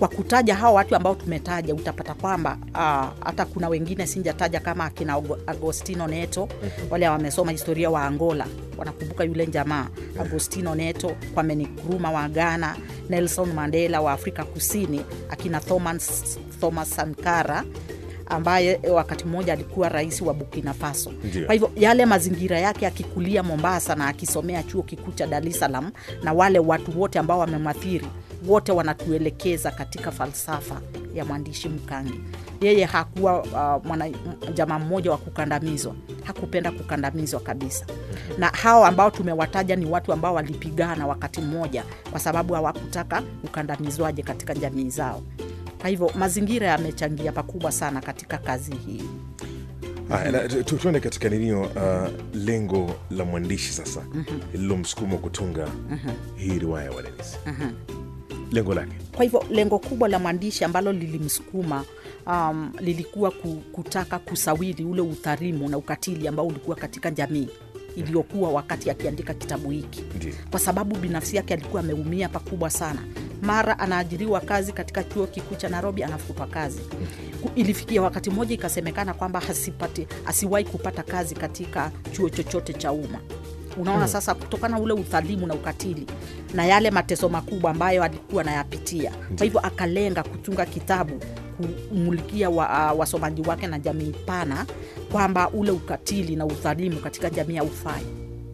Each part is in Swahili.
kwa kutaja hawa watu ambao tumetaja utapata kwamba uh, hata kuna wengine sinjataja kama akina Ago- agostino neto wale wamesoma historia wa angola wanakumbuka yule jamaa agostino neto kwame nkrumah wa ghana nelson mandela wa afrika kusini akina thomas, thomas sankara ambaye wakati mmoja alikuwa rais wa burkina faso Ndio. kwa hivyo yale mazingira yake akikulia mombasa na akisomea chuo kikuu cha dar es salaam na wale watu wote ambao wamemathiri wote wanatuelekeza katika falsafa ya mwandishi mkangi yeye hakuwa uh, mwana jamaa mmoja wa kukandamizwa hakupenda kukandamizwa kabisa na hao ambao tumewataja ni watu ambao walipigana wakati mmoja kwa sababu hawakutaka ukandamizwaje katika jamii zao kwa hivyo mazingira yamechangia pakubwa sana katika kazi hii Haya, na tu- tu- tuende katika ninio uh, lengo la mwandishi sasa lililomsukuma kutunga hii riwaya ya Walenisi. Lengo lake kwa hivyo lengo kubwa la mwandishi ambalo lilimsukuma um, lilikuwa ku- kutaka kusawiri ule udhalimu na ukatili ambao ulikuwa katika jamii iliyokuwa wakati akiandika kitabu hiki ndio kwa sababu binafsi yake alikuwa ameumia pakubwa sana mara anaajiriwa kazi katika chuo kikuu cha nairobi anafutwa kazi Ku- ilifikia wakati mmoja ikasemekana kwamba hasipati asiwahi kupata kazi katika chuo chochote cha umma unaona hmm. sasa kutokana ule udhalimu na ukatili na yale mateso makubwa ambayo alikuwa anayapitia kwa hivyo akalenga kutunga kitabu kumulikia wa, uh, wasomaji wake na jamii pana kwamba ule ukatili na udhalimu katika jamii haufai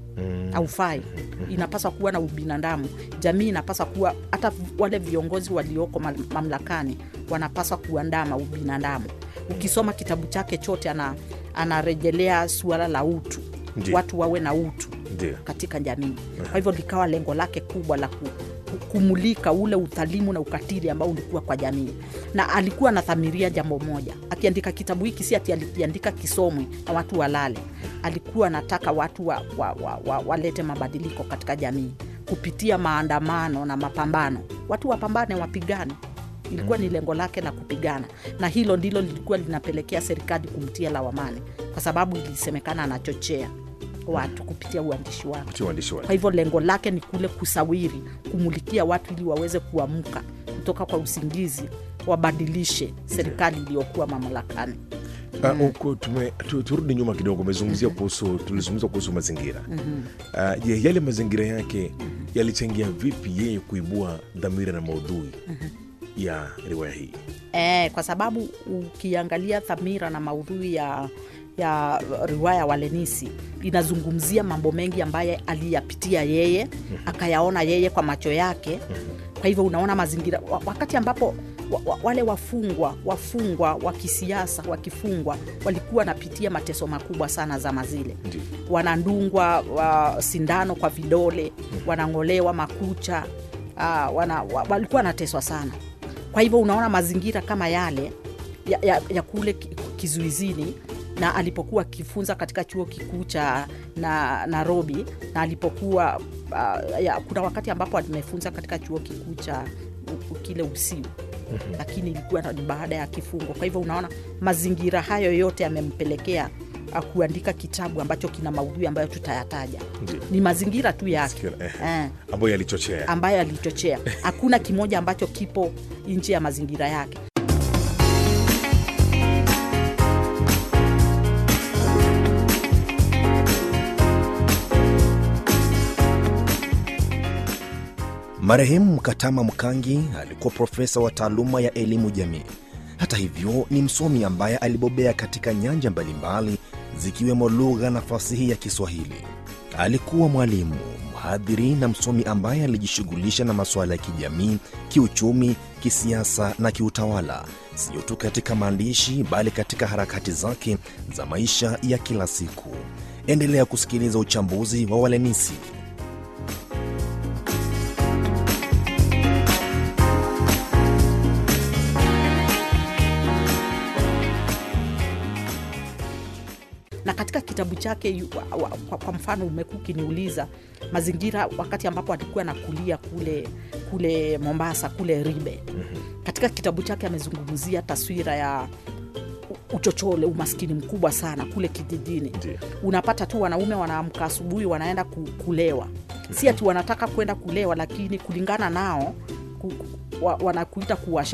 haufai inapaswa kuwa na ubinadamu jamii inapaswa kuwa hata wale viongozi walioko mam- mamlakani wanapaswa kuandama ubinadamu ukisoma kitabu chake chote ana, anarejelea suala la utu Ndiyo. watu wawe na utu ndio katika jamii kwa hivyo likawa lengo lake kubwa la ku, ku- kumulika ule udhalimu na ukatili ambao ulikuwa kwa jamii na alikuwa anathamiria jambo moja akiandika kitabu hiki si ati alikiandika kisomwe na watu walale alikuwa anataka watu wa, wa, wa, wa, walete mabadiliko katika jamii kupitia maandamano na mapambano watu wapambane wapigane ilikuwa ni lengo lake la kupigana na hilo ndilo lilikuwa linapelekea serikali kumtia lawamani kwa sababu ilisemekana anachochea watu kupitia uandishi wake kutia uandishi kwa wake hivyo lengo lake ni kule kusawiri kumulikia watu ili waweze kuamka kutoka kwa usingizi wabadilishe serikali iliyokuwa mamlakani Uh, uko tume- tu- turudi nyuma kidogo umezungumzia kuhusu tulizungumza kuhusu mazingira uh, je yale mazingira yake yalichangia vipi yeye kuibua dhamira na maudhui ya riwaya hii e, kwa sababu ukiangalia dhamira na maudhui ya ya riwaya walenisi inazungumzia mambo mengi ambaye aliyapitia yeye akayaona yeye kwa macho yake kwa hivyo unaona mazingira wa- wakati ambapo wa, wa, wale wafungwa wafungwa wa kisiasa wakifungwa walikuwa wanapitia mateso makubwa sana zama zile Ndio. wanandungwa wa, sindano kwa vidole wanang'olewa makucha uh, wana, wa, walikuwa wanateswa sana kwa hivyo unaona mazingira kama yale ya, ya, ya kule ki- kizuizini na alipokuwa akifunza katika chuo kikuu cha na nairobi na alipokuwa uh, ya, kuna wakati ambapo amefunza katika chuo kikuu cha u- u- kile usiu lakini ilikuwa ni baada ya kifungo kwa hivyo unaona mazingira hayo yote yamempelekea uh, kuandika kitabu ambacho kina maudhui ambayo tutayataja Ndio. ni mazingira tu yake Sikio- eh, eh ambayo yalichochea ambayo alichochea hakuna kimoja ambacho kipo nje ya mazingira yake Marehemu Mkatama Mkangi alikuwa profesa wa taaluma ya elimu jamii. Hata hivyo, ni msomi ambaye alibobea katika nyanja mbalimbali zikiwemo lugha na fasihi ya Kiswahili. Alikuwa mwalimu, mhadhiri na msomi ambaye alijishughulisha na masuala ya kijamii, kiuchumi, kisiasa na kiutawala, sio tu katika maandishi bali katika harakati zake za maisha ya kila siku. Endelea kusikiliza uchambuzi wa Walenisi. na katika kitabu chake yu- wa- wa- kwa, kwa mfano umekuwa ukiniuliza mazingira wakati ambapo alikuwa nakulia kule kule mombasa kule ribe katika kitabu chake amezungumzia taswira ya u- uchochole umaskini mkubwa sana kule kijijini Ndiyo. unapata tu wanaume wanaamka asubuhi wanaenda ku, kulewa si ati wanataka kwenda kulewa lakini kulingana nao ku, ku, wa, wanakuita kuwasha